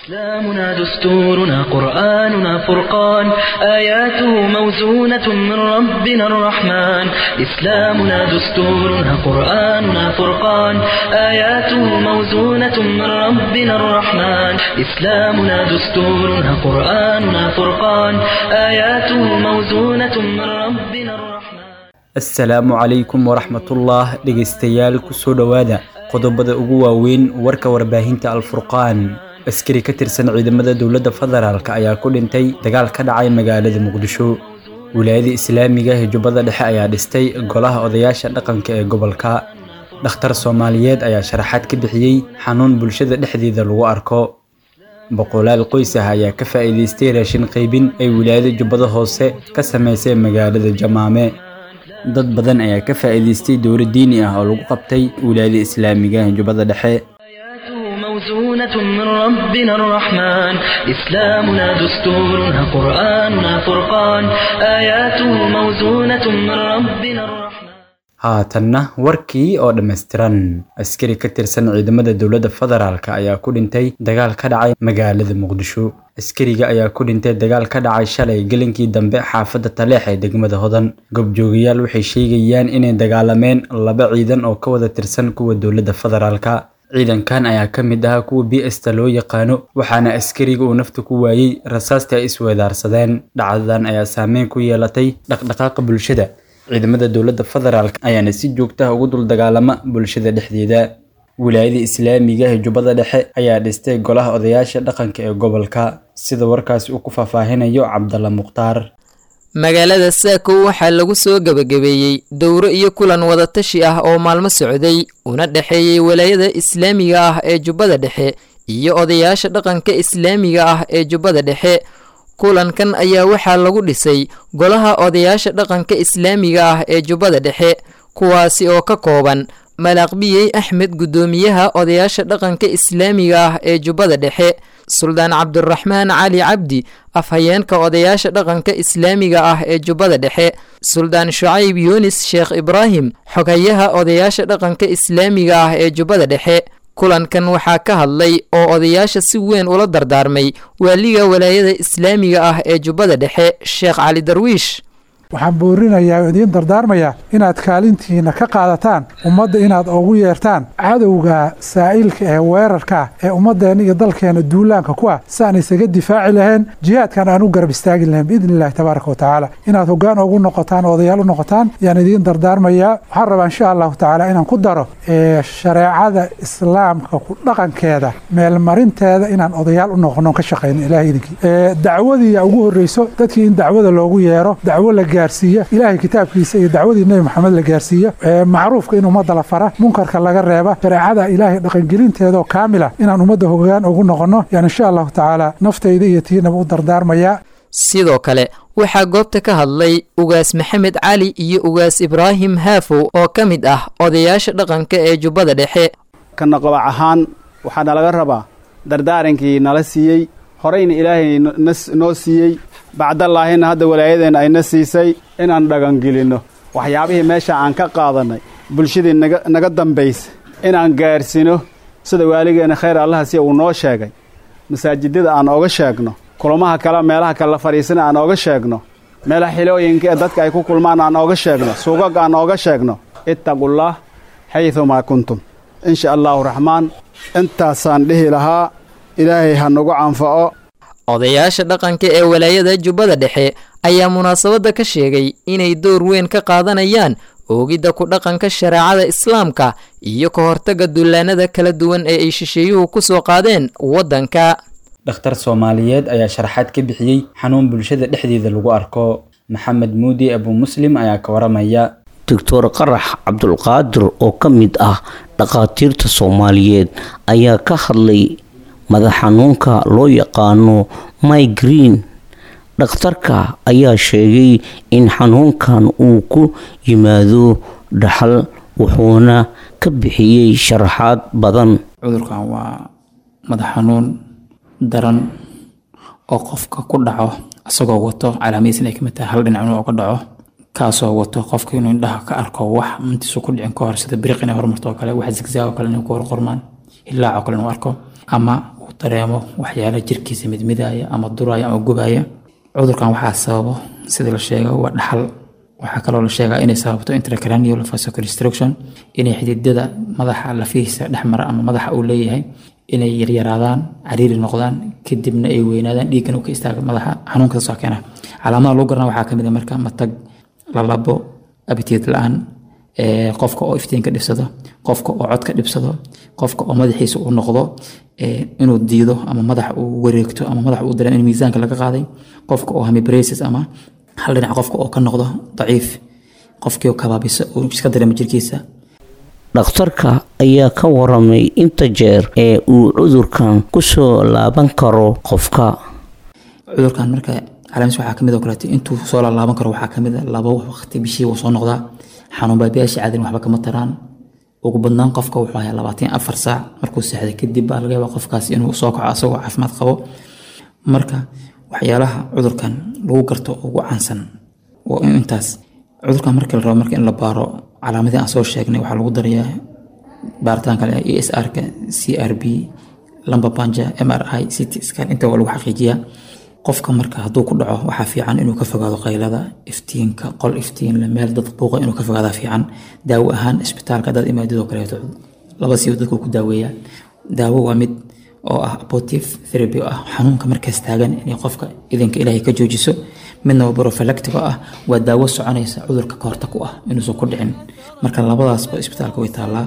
إسلامنا دستورنا قرآننا فرقان آياته موزونة من ربنا الرحمن إسلامنا دستورنا قرآننا فرقان آياته موزونة من ربنا الرحمن إسلامنا دستورنا قرآننا فرقان آياته موزونة من ربنا الرحمن asalaamu calaykum waraxmatullah dhegaystayaal kusoo dhowaada qodobada ugu waaweyn warka warbaahinta alfurqaan askari ka tirsan ciidamada dowladda federaalk ayaa ku dhintay dagaal ka dhacay magaalada muqdisho wilaayada islaamiga ee jubbada dhexe ayaa dhistay golaha odayaasha dhaqanka ee gobolka dhakhtar soomaaliyeed ayaa sharaxaad ka bixiyey xanuun bulshada dhexdeeda lagu arko boqolaal qoys ah ayaa ka faa'iidaystay raashin qaybin ay wilaayada jubbada hoose ka samaysay magaalada jamaame dad badan ayaa ka faa'iidaystay dowlo diini ah oo lagu qabtay wilaayada islaamiga ee jubbada dhexe آياته موزونة من ربنا الرحمن إسلامنا دستورنا قرآننا فرقان آياته موزونة من ربنا الرحمن haatanna warkii oo dhammaystiran askari ka tirsan ciidamada dowladda federaalk ayaa ku dhintay dagaal ka dhacay magaalada muqdisho askariga ayaa ku dhintay dagaal ka dhacay shalay gelinkii dambe xaafadda taleex ee degmada hodan gobjoogayaal waxay sheegayaan inay dagaalameen laba ciidan oo ka wada tirsan kuwa dowladda federaalka ciidankan ayaa ka mid ahaa kuwa b sta loo yaqaano waxaana askariga uu nafta ku waayey rasaasta ay isweedaarsadeen dhacdadan ayaa saameyn ku yeelatay dhaqdhaqaaqa bulshada ciidamada dowladda federaalk ayaana si joogta ah ugu dul dagaalama bulshada dhexdeeda wilaayada islaamiga ee jubbada dhexe ayaa dhistay golaha odayaasha dhaqanka ee gobolka sida warkaasi uu ku faahfaahinayo cabdalla mukhtaar magaalada saako waxaa lagu soo gebagabeeyey dowro iyo kulan wadatashi ah oo maalmo socday una dhexeeyey walaayada islaamiga ah ee jubbada dhexe iyo odayaasha dhaqanka islaamiga ah ee jubbada dhexe kulankan ayaa waxaa lagu dhisay golaha odayaasha dhaqanka islaamiga ah ee jubbada dhexe kuwaasi oo ka kooban malaaqbiyey axmed guddoomiyaha odayaasha dhaqanka islaamiga ah ee jubbada dhexe suldaan cabdiraxmaan cali cabdi afhayeenka odayaasha dhaqanka islaamiga ah ee jubbada dhexe suldaan shucayb yuunis sheekh ibraahim xoghayaha odayaasha dhaqanka islaamiga ah ee jubbada dhexe kulankan waxaa ka hadlay oo odayaasha si weyn ula dardaarmay waaliga walaayada islaamiga ah ee jubbada dhexe sheekh cali darwiish waxaan boorinayaa oo idiin dardaarmayaa inaad kaalintiina ka qaadataan ummadda inaad ugu yeertaan cadowga saa'ilka ee weerarka ee ummaddeena iyo dalkeena duulaanka ku ah si aan isaga difaaci lahayn jihaadkan aan u garab istaagi lahayn biidni illahi tabaaraka wa tacaala inaad hoggaan ugu noqotaan oo odayaal u noqotaan yaan idiin dardaarmayaa waxaan rabaa insha allahu tacaala inaan ku daro shareecada islaamka ku dhaqankeeda meelmarinteeda inaan odayaal u noqono ka shaqayno ilahay idinkii dacwadiiya ugu horreyso dadkii in dacwada loogu yeero dacwo la gaarsiiya ilaahay kitaabkiisa iyo dacwadii nebi maxamed la gaarsiiya macruufka in ummadda la fara munkarka laga reeba shareecada ilaahay dhaqangelinteedaoo kaamila inaan ummadda hogaan ugu noqonno yaan insha allahu tacaala naftayda iyo tiinaba u dardaarmayaa sidoo kale waxaa goobta ka hadlay ugaas maxamed cali iyo ugaas ibraahim haafow oo ka mid ah odayaasha dhaqanka ee jubbada dhexe kana qabac ahaan waxaana laga rabaa dardaarankii nala siiyey horeyna ilaahay noo siiyey bacdallaahina hadda walaayadeenna ayna siisay inaan dhagangelinno waxyaabihii meesha aan ka qaadannay bulshadii naga dambaysa inaan gaarsiino sida waaligeenna khayr allaha si uu noo sheegay masaajidada aan ooga sheegno kulamaha kale meelaha kale la fadhiisana aan ooga sheegno meelaha xilooyinka ee dadka ay ku kulmaan aan ooga sheegno suugaga aan ooga sheegno ittaqullaah xaydumaa kuntum insha allaahu raxmaan intaasaan dhihi lahaa ilaahay ha nagu canfaco odayaasha dhaqanka ee walaayada jubbada dhexe ayaa munaasabadda ka sheegay inay door weyn ka qaadanayaan oogidda ku dhaqanka shareecada islaamka iyo ka hortagga dullaanada kala duwan ee ay shisheeyuhu ku soo qaadeen waddanka dhakhtar soomaaliyeed ayaa sharaxaad ka bixiyey xanuun bulshada dhexdeeda lagu arko maxamed muudi abu muslim ayaa ka waramaya doctor qarax cabdulqaadir oo ka mid ah dhakhaatiirta soomaaliyeed ayaa ka hadlay madax xanuunka loo yaqaano migreen dhakhtarka ayaa sheegay in xanuunkan uu ku yimaado dhaxal wuxuuna ka bixiyey sharaxaad badan cudurkan waa madax xanuun daran oo qofka ku dhaco isagoo wato calaamadiis inay kamid tahay hal dhinac inuu ka dhaco kaasoo wato qofka inuu indhaha ka arko wax intiisu ku dhicin ka hor sida biriq inay hormarto oo kale wax zigzaag oo kale inay ku horqormaan ilaac oo kale inuu arko ama uu dareemo waxyaala jirkiisa midmidaya ama duraya ama gubaya cudurkan waxaa sababo sida la sheega waa dhaxal waxaa kaloo la sheegaa inay sababto intracranial vasoconstruction inay xididada madaxa lafihiisa dhexmara ama madaxa uu leeyahay inay yaryaraadaan cariiri noqdaan kadibna ay weynaadaan dhiiggan uu ka istaaga madaxa xanuunka saasoo keena calaamadaha lagu garana waxaa kamid a marka matag lalabo abitiid la-aan qofka oo iftiinka dhibsado qofka oo codka dhibsado qofka oo madaxiisa uu noqdo inuu diido ama madax uu wareegto ama madax uu dareemo in miisaanka laga qaaday qofka oo hamibrasis ama hal dhinac qofka oo ka noqdo daciif qofkii oo kabaabisa uu iska dareemo jirkiisa dhakhtarka ayaa ka waramay inta jeer ee uu cudurkan kusoo laaban karo qofka cudurkan marka calaamiis waxaa kamid oo kaleeto intuu soo laalaaban karo waxaa kamid a laba waqti bishii wuu soo noqdaa xanuun baabiyaasha caadin waxba kama taraan ugu badnaan qofka wuxuu hayaa labaatan afar saac markuu seexday kadib baa laga yaabaa qofkaas inuu soo kaco asagoo caafimaad qabo marka waxyaalaha cudurkan lagu garto ugu caansan waa in intaas cudurkan markii la rabo marka in la baaro calaamadii aan soo sheegnay waxaa lagu darayaa baaritaanka e s r-ka c r b lamba banja m r i ct scan inta waa lagu xaqiijiyaa qofka marka hadduu ku dhaco waxaa fiican inuu ka fogaado qaylada iftiinka qol iftiinle meel dad buuqa inuu ka fogaada fiican daawo ahaan isbitaalka dad imaadidoo kaleeto laba siiba dadku ku daaweeyaa daawo waa mid oo ah abortive therapy oo ah xanuunka markaas taagan inay qofka idinka ilaahay ka joojiso midna waa prophylactic oo ah waa daawo soconaysa cudurka kahorta ku ah inuusan ku dhicin marka labadaasba isbitaalka way taallaa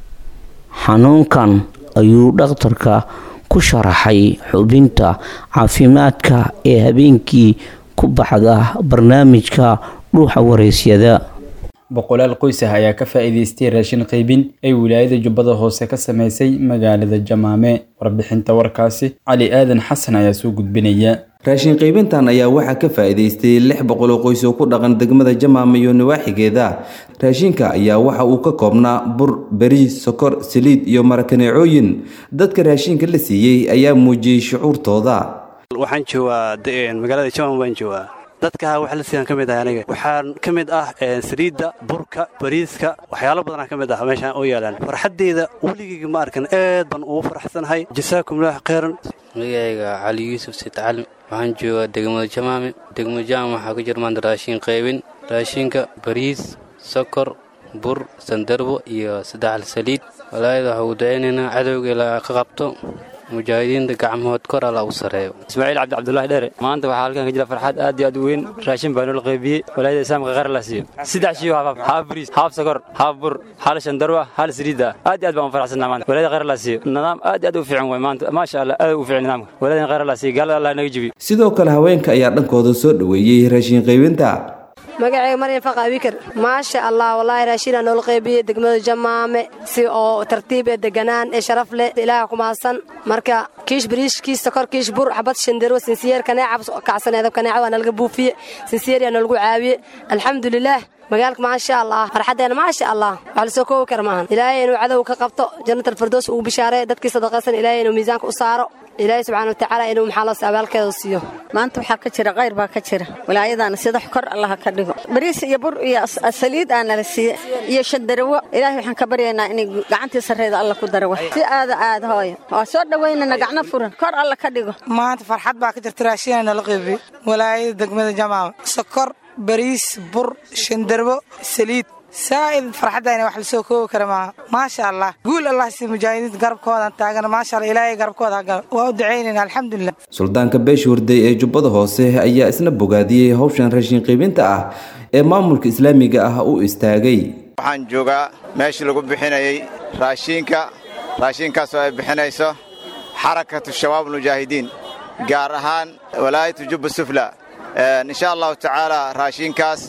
xanuunkan ayuu dhakhtarka ku sharaxay xubinta caafimaadka ee habeenkii ku baxda barnaamijka dhuuxa wareysyada boqolaal qoys ah ayaa ka faa'iidaystay raashin qaybin ay wilaayada jubbada hoose ka sameysay magaalada jamaame warbixinta warkaasi cali aadan xasan ayaa soo gudbinaya raashin qaybintan ayaa waxaa ka faa'iidaystay lix boqol oo qoys oo ku dhaqan degmada jamaama iyo nawaaxigeeda raashinka ayaa waxa uu ka koobnaa bur bariis sokor saliid iyo marakaneecooyin dadka raashinka la siiyey ayaa muujiyey shucuurtooda waxaan joogaa magaalada jamaama baan joogaa dadka wax la siiyaan ka mid ah aniga waxaan ka mid ah saliidda burka bariiska waxyaalo badanaa ka mid ah meeshaan oo yaalaan farxaddeyda weligeyga ma arkan aad baan ugu faraxsanahay jasaakumullah khayran magacayga cali yuusuf sitcali waxaan joogaa degmada jamaame degmada jamaame waxaa ku jira maanta raashin qaybin raashinka bariis sokor bur sandarbo iyo saddexal saliid walaayada waxaa ugu dacaynaynaa cadowga ilaa ka qabto mujaahidiinta gacmahood kor alla u sareeyo ismaaciil cabdi cabdulahi dheere maanta waxaa halkan ka jira farxad aad iyo aad u weyn raashin baa noola qaybiyey walaayada islaamka qaar la siiyo saddex shiyo haaf haaf bariis haaf sokor haaf bur hal shandarwa hal saliida aad iyo aad baan u faraxsanaa maanta walaayada qaar la siiyo nidaam aad iyo aad u fiican way maanta maasha allah aad u fiican nidaamka walaayada qaar la siiyo gaalada allah naga jibiyo sidoo kale haweenka ayaa dhankooda soo dhoweeyey raashin qaybinta magacayga maryan faqa abikar maasha allah wallaahi raashinaa noola qaybiyey degmada jamaame si oo tartiib ee deganaan ee sharaf leh ilaaha ku mahadsan marka kiish bariish kiish sokor kiish bur xabad shandarwo sinsiyeer kaneeca kacsaneedab kaneeca waa nalaga buufiye sinsiyeer yaa noolagu caawiye alxamdulilaah magaalka maasha allah farxaddeena maasha allah wax lasoo koobi kara maahan ilaahay inuu cadow ka qabto jannatal firdows ugu bishaareeyo dadkii sadaqaysan ilaahay inuu miisaanka u saaro ilaahay subxaana watacaala inuu maxaa loos abaalkeeda siiyo maanta waxaa ka jira qayr baa ka jira walaayadaana sida kor allaha ka dhigo bariis iyo bur iyo saliid aa nala siiye iyo shandarawo ilaahay waxaan ka baryaynaa inay gacantii sarreeda alla ku dara wax si aada aad hooyo waa soo dhowaynana gacno furan kor alla ka dhigo maanta farxad baa ka jirta raashina nala qeybiye walaayada degmada jamaama sokor bariis bur shandarbo saliid saa'id farxaddayna wax lasoo koobi kara maaha maasha allah guul allah si mujaahidiinta garabkoodan taagan maasha allah ilaahay garabkooda hagalo waa u ducaynayna alxamdulilah suldaanka beesha hurday ee jubbada hoose ayaa isna bogaadiyey howshan raashin qaybinta ah ee maamulka islaamiga ah u istaagay waxaan joogaa meeshii lagu bixinayey raashiinka raashiinkaasoo ay bixinayso xarakatu shabaab mujaahidiin gaar ahaan walaayatu jubba sufla insha allahu tacaala raashiinkaas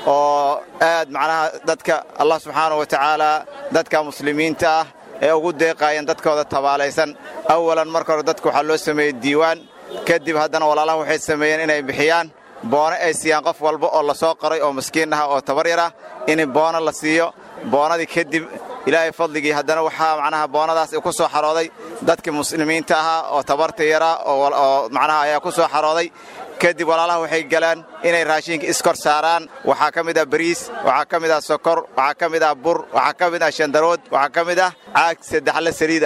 oo aad macnaha dadka allah subxaanau wa tacaala dadka muslimiinta ah ee ugu deeqaayeen dadkooda tabaalaysan awalan marka hore dadka waxaa loo sameeyey diiwaan kadib haddana walaalaha waxay sameeyeen inay bixiyaan boono ay siiyaan qof walba oo la soo qoray oo miskiin ah oo tabar yar ah in boono la siiyo boonadii kadib ilaahay fadligii haddana waxaa macnaha boonadaas ku soo xarooday dadkii muslimiinta ahaa oo tabarta yaraa oo macnaha ayaa ku soo xarooday kadib walaalaha waxay galaan inay raashinka iskor saaraan waxaa ka mid ah bariis waxaa ka mid ah sokor waxaa ka mid ah bur waxaa ka mid ah shandarood waxaa ka mid ah caag saddexle saliid ah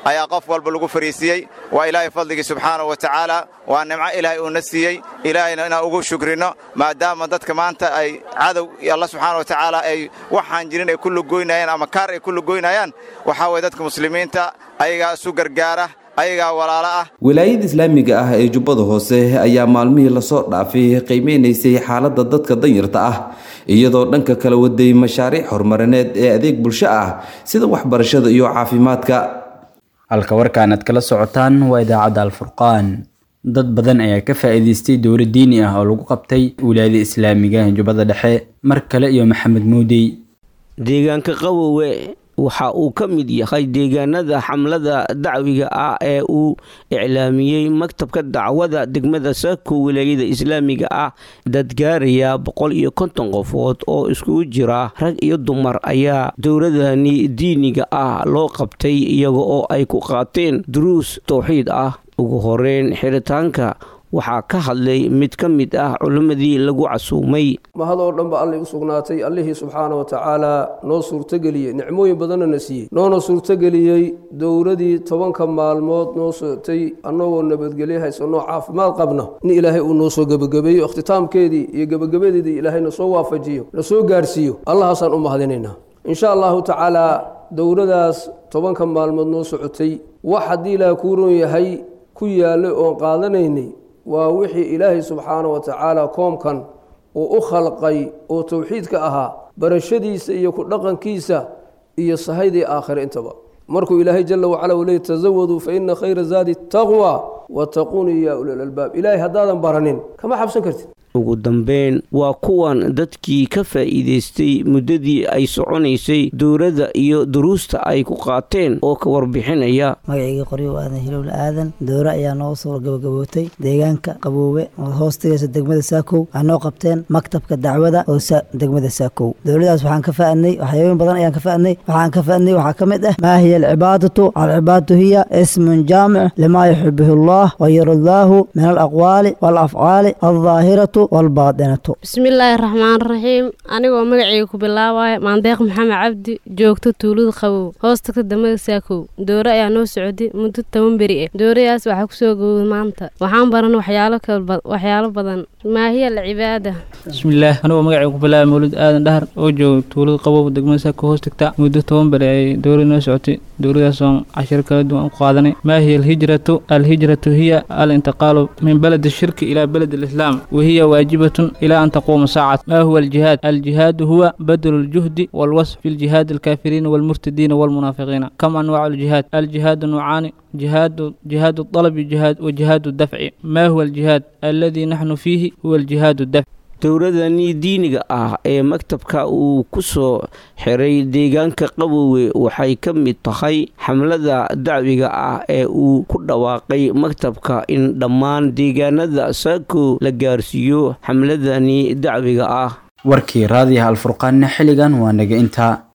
ayaa qof walba lagu fariisiyey waa ilaahay fadligii subxaanahu wa tacaala waa nimco ilaahay uuna siiyey ilaahayna inaan ugu shukrino maadaama dadka maanta ay cadow alla subxaana wa tacaala ay waxaan jirin ay ku lugoynayaan ama kaar ay ku lugoynayaan waxaa waye dadka muslimiinta ayagaa isu gargaara ayagaa walaalo ah wilaayada islaamiga ah ee jubbada hoose ayaa maalmihii lasoo dhaafay qiimeynaysay xaaladda dadka danyarta ah iyadoo dhanka kala waday mashaariic horumarineed ee adeeg bulsho ah sida waxbarashada iyo caafimaadka halka warkaan aad kala socotaan waa idaacadda alfurqaan dad badan ayaa ka faa'iidaystay dowlad diini ah oo lagu qabtay wilaayada islaamiga ee jubbada dhexe mar kale iyo maxamed muudey deegaanka qawowe waxa uu ka mid yahay deegaanada xamlada dacwiga ah ee uu iclaamiyey maktabka dacwada degmada saako wilaayada islaamiga ah dad gaaraya boqol iyo konton qofood oo iskugu jira rag iyo dumar ayaa dowladani diiniga ah loo qabtay iyaga oo ay ku qaateen duruus towxiid ah ugu horeyn xiritaanka waxaa ka hadlay mid ka mid ah culimmadii lagu casuumay mahad oo dhan ba allay u sugnaatay allihii subxaana wa tacaalaa noo suurtogeliyey nicmooyin badanna na siiyey noona suurtogeliyey dowladii tobanka maalmood noo socotay annagoo nabadgelyo haysanoo caafimaad qabna in ilaahay uu noo soo gebagabeeyo ikhtitaamkeedii iyo gebagabadeedii ilaahay na soo waafajiyo na soo gaarhsiiyo allahaasaan u mahadinaynaa insha allahu tacaalaa dowladaas tobanka maalmood noo socotay wax haddii ilaaha kuu ron yahay ku yaallay oon qaadanaynay waa wixii ilaahay subxaana wa tacaala koomkan uu u khalqay oo towxiidka ahaa barashadiisa iyo ku dhaqankiisa iyo sahaydii aakhire intaba markuu ilaahay jala wacala uu leey tasawaduu fa ina khayra zaadi taqwa wattaquunii yaa ulil albaab ilaahay haddaadan baranin kama xabsan kartid ugu dambeyn waa kuwan dadkii ka faa'iidaystay muddadii ay soconaysay dowladda iyo duruusta ay ku qaateen oo ka warbixinaya magaciygii qoryo aadan hilowla aadan dowre ayaa noo soo gabagabootay deegaanka qaboowe oo hoostigaysa degmada saakow waxaa noo qabteen maktabka dacwada oo degmada saakow dowladaas waxaan ka fa'adnay waxyaabooyin badan ayaan ka fa'adnay waxaan ka fa'adnay waxaa ka mid ah maa hiya alcibaadatu alcibaadatu hiya ismun jaamic limaa yuxibuhu allah wayardaahu min alaqwaali waalafcaali aldaahiratu bismillaahi raxmaan raxiim anigoo magacayga ku bilaabaya maandeeq maxamed cabdi joogto tuulada qabow hoostagta degmada saakow doore ayaa noo socday muddo toban beri ah dooradaas waxaa kusoo gowday maanta waxaan baran waxyaalo badan maahiya alcibaada bismillaah anigoo magacayga ku bilaabaya mawlid aadan dhahar oo jooga tuulada qabow degmada saakow hoostagta muddo toban beri ay doorada noo socotay dowladaas oon cashiro kala duwan u qaadanay maa hiya alhijratu alhijratu hiya alintiqaalu min baladi shirki ilaa baladi alislaam wahiya واجبة إلى أن تقوم ساعة ما هو الجهاد؟ الجهاد هو بذل الجهد والوصف في الجهاد الكافرين والمرتدين والمنافقين كم أنواع الجهاد؟ الجهاد نوعان جهاد جهاد الطلب جهاد وجهاد الدفع ما هو الجهاد؟ الذي نحن فيه هو الجهاد الدفع dowladani diiniga ah ee maktabka uu ku soo xiray deegaanka qabowe waxay ka mid tahay xamlada dacwiga ah ee uu ku dhawaaqay maktabka in dhammaan deegaanada saako la gaarsiiyo xamladani dacwiga ah warkii raadiyaha alfurqaanna xilligan waa naga intaa